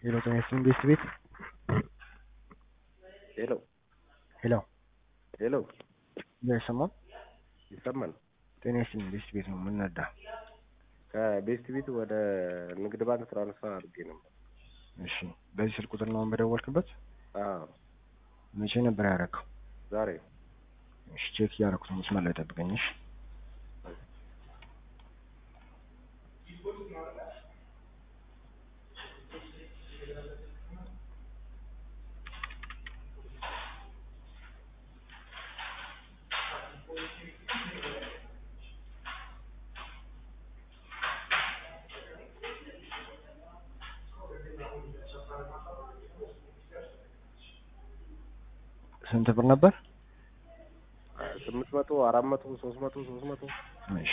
ሄሎ ጤና ይስጥልኝ ቤስት ቤት ሄሎ ሄሎ ሄሎ እያይሰማም ይሰማል። ጤና ይስጥልኝ ቤስት ቤት ነው የምንነዳ ከቤስት ቤት ወደ ንግድ ባንክ ትራንስፈር አድርጌ ነበር። እሺ በዚህ ስልክ ቁጥር ነው በደወልክበት አዎ መቼ ነበር ያደረገው ዛሬ እሺ ቼክ እያደረኩት ነው መስመር ላይ ጠብቀኝ እሺ ስንት ብር ነበር ስምንት መቶ አራት መቶ ሶስት መቶ ሶስት መቶ እሺ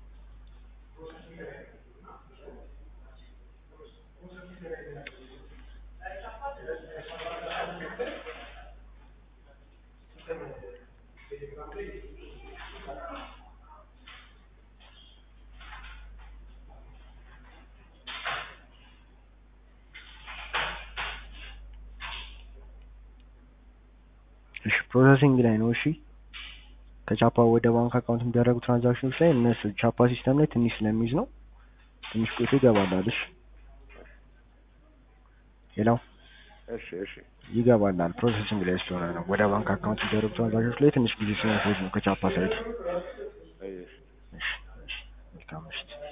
እሺ ፕሮሰሲንግ ላይ ነው። እሺ ከቻፓ ወደ ባንክ አካውንት የሚደረጉ ትራንዛክሽኖች ላይ እነሱ ቻፓ ሲስተም ላይ ትንሽ ስለሚይዝ ነው። ትንሽ ቆይቶ ይገባላል። እሺ ሄሎ እሺ እሺ ይገባላል። ፕሮሰሲንግ ላይ ስለሆነ ነው። ወደ ባንክ አካውንት የሚደረጉ ትራንዛክሽኖች ላይ ትንሽ ጊዜ ስለሚፈጅ ነው ከቻፓ ሳይድ። እሺ እሺ እሺ መልካም ምሽት።